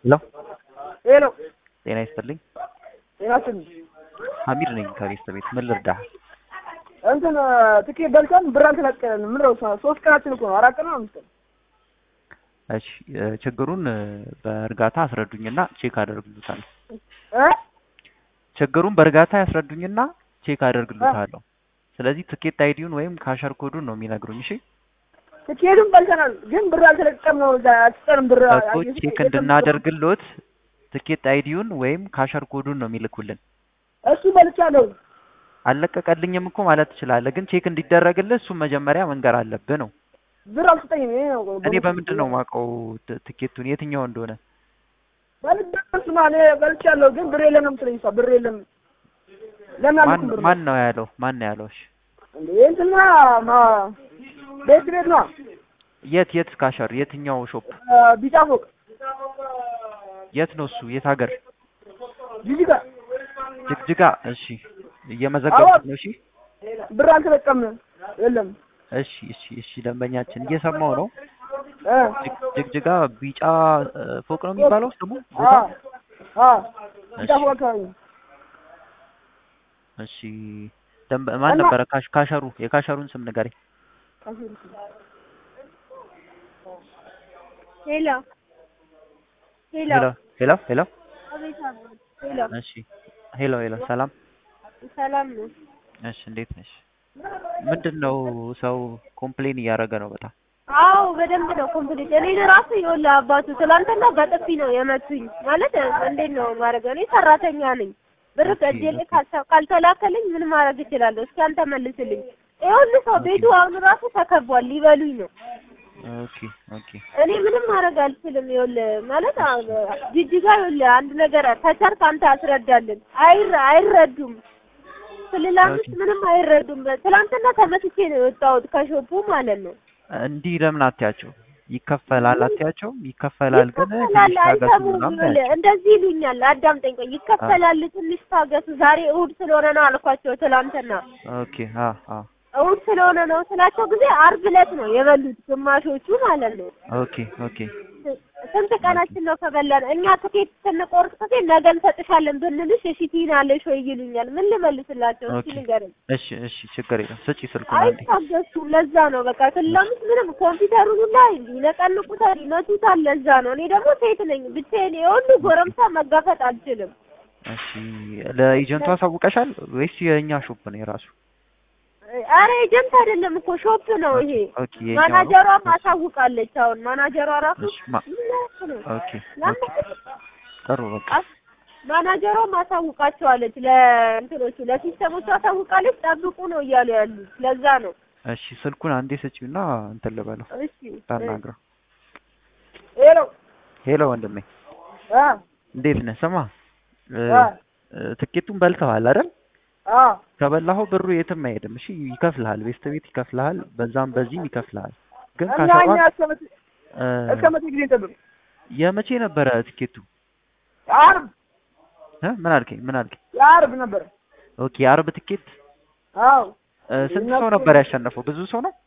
ሄሎ ሄሎ ጤና ይስጥልኝ። ጤና ይስጥልኝ። ሀሚድ ነኝ ከቤስት ቤት። ምን ልርዳህ? እንትን ትኬት በልተን ብር አልተለቀቀልንም። ምን ነው ሶስት ቀናችን እኮ ነው። አራት ቀን ነው አምስት ቀን። እሺ እ ችግሩን እ በእርጋታ አስረዱኝና ቼክ አደርግልዎታለሁ። እ ችግሩን በእርጋታ ያስረዱኝና ቼክ አደርግልዎታለሁ። ስለዚህ ትኬት አይዲውን ወይም ካሸር ኮዱን ነው የሚነግሩኝ። እሺ ትኬቱን በልተናል፣ ግን ብር አልተለቀቀም ነው። እዛ አልሰጠንም ብር እኮ ቼክ እንድናደርግልዎት ትኬት አይዲውን ወይም ካሸር ኮዱን ነው የሚልኩልን። እሱ በልቻለሁ። አልለቀቀልኝም እኮ ማለት ትችላለህ፣ ግን ቼክ እንዲደረግልህ እሱን መጀመሪያ መንገር አለብህ ነው። ብር አልሰጠኝም። ይሄ ነው እኔ በምንድን ነው የማውቀው ት- ትኬቱን የትኛው እንደሆነ? በልደስማ እኔ በልቻለሁ፣ ግን ብር የለም ነው የምትለኝ እሷ። ብር የለም ለምን ማን አልልኩም ብር ማን ነው ያለው? ማን ነው ያለው? እሺ እንዴ እንትና ማ ቤት ቤት ነው የት የት ካሸር የትኛው ሾፕ ቢጫ ፎቅ የት ነው እሱ? የት ሀገር? ጂጂጋ ጅግጅጋ። እሺ እየመዘገብኩት ነው። እሺ ብር አልተለቀምንም። የለም እሺ እሺ እሺ ደንበኛችን እየሰማው ነው። እ ጅግ- ጅግጅጋ ቢጫ እ፣ ፎቅ ነው የሚባለው ስሙ አ ቦታ? አ ቢጫ እሺ ፎቅ አካባቢ ነው። እሺ ደንበ ማን እና- ነበረ? ካሽ ካሸሩ የካሸሩን ስም ንገረኝ። ሄሎ ሄሎ ሄሎ ሄሎ ሄሎ አቤት አቤት ሄሎ እሺ ሄሎ ሄሎ ሰላም ሰላም ነው እሺ እንዴት ነሽ? ምንድን ነው ሰው ኮምፕሌን እያደረገ ነው በጣም አዎ በደንብ ነው ኮምፕሊት እኔ ራሱ ይኸውልህ አባቱ ትላንትና በጥፊ ነው የመቱኝ ማለት እንዴት ነው ማድረግ እኔ ሰራተኛ ነኝ ብር ኦኬ፣ ከእጄ ላይ ኦኬ። ካልተ- ካልተላከልኝ ምን ማድረግ እችላለሁ እስኪ አንተ መልስልኝ ይኸውልህ ሰው ቤቱ አሁን ራሱ ተከቧል ሊበሉኝ ነው ኦኬ ኦኬ እኔ ምንም ማድረግ አልችልም። ይኸውልህ ማለት አ- ጅጅጋ ይኸውልህ አንድ ነገር ከቻልክ አንተ አስረዳልን። አይረ አይረዱም ክልል አምስት ኦኬ። ምንም አይረዱም። ትናንትና ተመስቼ ነው የወጣሁት ከሾፑ ማለት ነው። እንዲህ ለምን አትያቸው? ይከፈላል አትያቸውም? ይከፈላል ግን ይከፈላል ትንሽ ታገሱ አይሰሙም። ምናምን ይኸውልህ ያቸው። እንደዚህ ይሉኛል። አዳምጠኝ ቆይ። ይከፈላል ትንሽ ታገሱ፣ ዛሬ እሑድ ስለሆነ ነው አልኳቸው ትናንትና ኦኬ አ አ እሑድ ስለሆነ ነው ስላቸው ጊዜ ዓርብ ዕለት ነው የበሉት ግማሾቹ ማለት ነው። ኦኬ ኦኬ ስንት ቀናችን ነው ከበላን? እኛ ትኬት ስንቆርጥ ጊዜ ነገ እንሰጥሻለን ብንልሽ እሺ ትይናለሽ ወይ ይሉኛል። ምን ልመልስላቸው? እስኪ ኦኬ ንገረኝ። እሺ እሺ ችግር የለም ስጪ ስልኩን አንዴ። አይታገሱም። ለዛ ነው በቃ ክላምስ ምንም ኮምፒውተሩን ሁላ ይነቀንቁታል፣ ይመቱታል። ለዛ ነው እኔ ደግሞ ሴት ነኝ ብቻዬን የሁሉ ጎረምሳ መጋፈጥ አልችልም። እሺ ለኤጀንቱ አሳውቀሻል ወይስ የእኛ ሾፕ ነው የራሱ? አረ ኤጀንት አይደለም እኮ ሾፕ ነው ይሄ። ኦኬ የእኛ ነው። ማናጀሯም አሳውቃለች። አሁን ማናጀሯ ራሱ እሺ ማ ምን ያህል ነው? ኦኬ ለምን ኦኬ ጥሩ በቃ አስ- ማናጀሯም አሳውቃቸዋለች። ለእንትኖቹ ለሲስተሞቹ አሳውቃለች። ጠብቁ ነው እያሉ ያሉት። ለዛ ነው እሺ ስልኩን አንዴ ስጪውና እንትን ልበለው እሺ ታናግረው። ሄሎ ሄሎ ወንድሜ አ እንዴት ነህ? ስማ እ፣ አ እ፣ ትኬቱን በልተዋል አይደል? አ ከበላኸው ብሩ የትም አይሄድም። እሺ ይከፍልሃል፣ ቤስት ቤት ይከፍልሃል፣ በዛም በዚህም ይከፍልሃል። ግን እና ካሸሯን እኛ እስከ መቼ እ፣ እስከ መቼ ጊዜ እንጠብቅ? የመቼ ነበረ ትኬቱ? ዓርብ እ? ምን አልከኝ? ምን አልከኝ? የዓርብ ነበረ። ኦኬ የዓርብ ትኬት አዎ እ፣ ስንት ሰው ነበር ያሸነፈው? ብዙ ሰው ነው።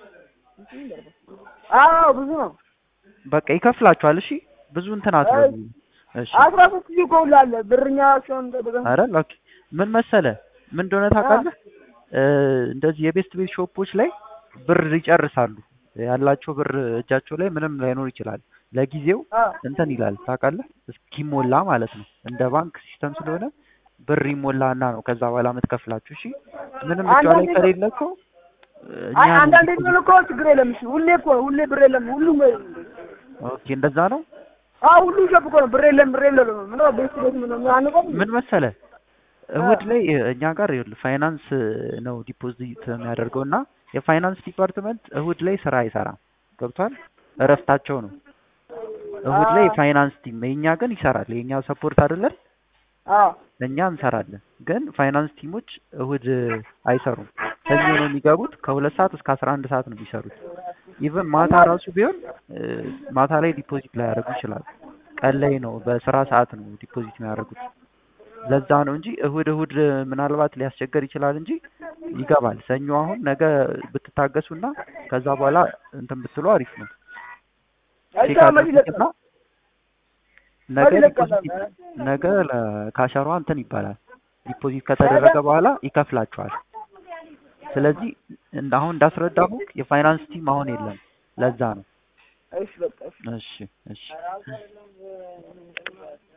አዎ ብዙ ነው። በቃ ይከፍላችኋል። እሺ ብዙ እንትን አትበሉ። እሺ አስራ ሶስት ጊዜ እኮ ሁላ አለ ብርኛ ሲሆን ጠብቀን አይደል? ኦኬ ምን መሰለ ምን እንደሆነ ታውቃለህ? እ፣ እንደዚህ የቤስት ቤት ሾፖች ላይ ብር ይጨርሳሉ። ያላቸው ብር እጃቸው ላይ ምንም ላይኖር ይችላል። ለጊዜው አ እንትን ይላል ታውቃለህ፣ እስኪሞላ ማለት ነው። እንደ ባንክ ሲስተም ስለሆነ ብር ይሞላና ነው ከዛ በኋላ የምትከፍላችሁ። እሺ ምንም እጇ ላይ አንዳንዴ ከሌለ እኮ እኛ አይ አንዳንዴ ቢሆን እኮ ችግር የለም። እሺ ሁሌ እኮ ሁሌ ብር የለም። ሁሉም ኦኬ እንደዛ ነው። አዎ ሁሉ ሸብ እኮ ነው ብር የለም ብር የለም። ምን ነው ቤት ቤት ምን ነው አንቆም ምን መሰለ እሁድ ላይ እኛ ጋር ይኸውልህ ፋይናንስ ነው ዲፖዚት የሚያደርገው እና የፋይናንስ ዲፓርትመንት እሁድ ላይ ስራ አይሰራም። ገብቷል? እረፍታቸው ነው። እሁድ ላይ የፋይናንስ ቲም የእኛ ግን ይሰራል። የእኛ ሰፖርት አይደለን አዎ እኛ እንሰራለን። ግን ፋይናንስ ቲሞች እሁድ አይሰሩም። ሰኞ ነው የሚገቡት። ከሁለት ሰዓት እስከ አስራ አንድ ሰዓት ነው የሚሰሩት። ኢቨን ማታ ራሱ ቢሆን እ፣ ማታ ላይ ዲፖዚት ላይ ያደርጉ ይችላሉ። ቀን ላይ ነው በስራ ሰዓት ነው ዲፖዚት የሚያደርጉት። ለዛ ነው እንጂ እሁድ እሁድ ምናልባት ሊያስቸገር ይችላል እንጂ ይገባል። ሰኞ አሁን ነገ ብትታገሱና ከዛ በኋላ እንትን ብትሉ አሪፍ ነው። ቼክ አይቻልም። አድርጉትና ነገ በዚህ ልክ ዲፖዚት ቀላል ነገ ለካሸሯ እንትን ይባላል። ዲፖዚት ከተደረገ በኋላ ይከፍላቸዋል። ስለዚህ እንደ አሁን እንዳስረዳሁ የፋይናንስ ቲም አሁን የለም። ለዛ ነው። እሺ በቃ እሺ እሺ እሺ